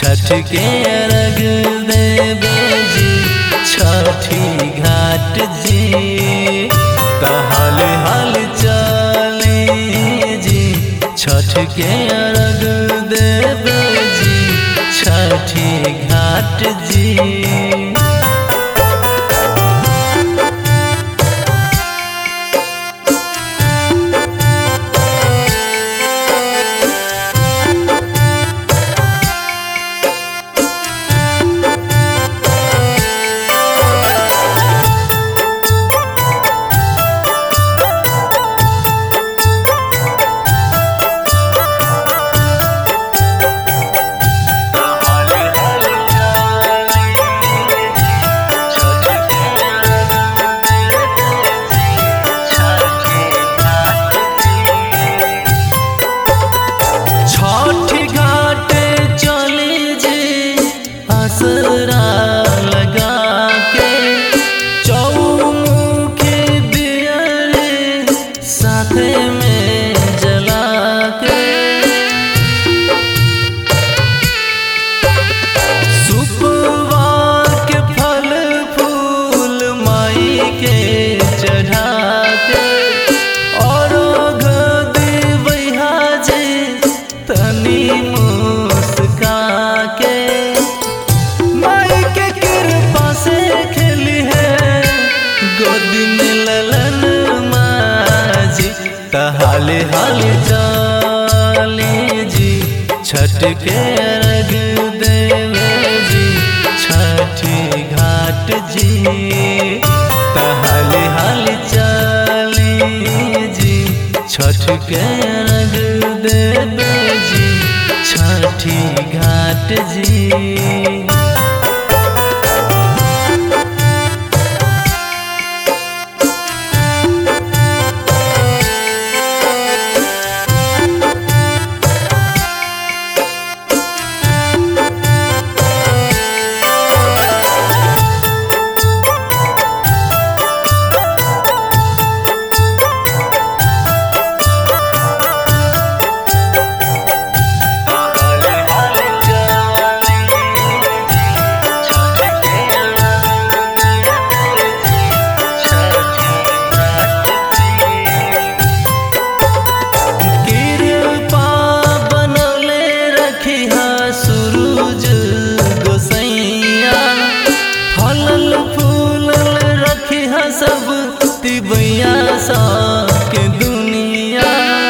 छठ के अर्घ देवे जी छठी घाट जी तहल हल चली जी छठ के अर्घ देवे जी छठी घाट जी छठ घाट चली जे असरा लगा के चौमुखी दियरे साथे में जला के सुपवा के फल फूल माई के चढ़ा के और दिवैहा जे तनी मुस्का के माई के कृपा से खेली है गोदी में ललन माजी तहाले हाल चाली जी छठ के अर्घ देवे जी छठी घाट जी तहाले हाल चाली जी छठ के अर्घ देवे जी छठी घाट जी कृपा बनौले रखिहा सूरज गोसैया फलल फूलल रखिहा सब तिबैया के दुनिया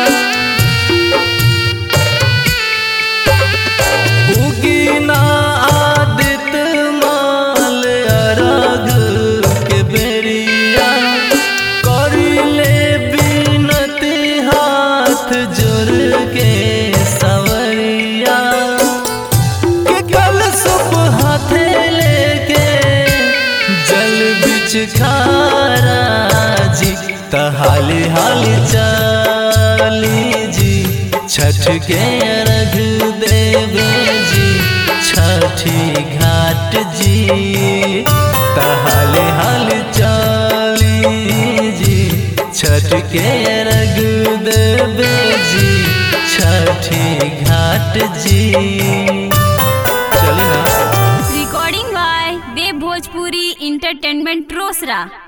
उगीना आदित माल अरग के बेरिया करिले बिनती हाथ जोड़ के सवरिया के कल सुप हाथे लेके जल बिच खारा जी तहाली हाली चाली जी छठ के अर्घ देवे जी छठी घाट जी तहाले हाल चाली जी छठ के अर्घ देवे जी छठी घाट जी चली ना recording by Dev Bhojpuri entertainment Rosera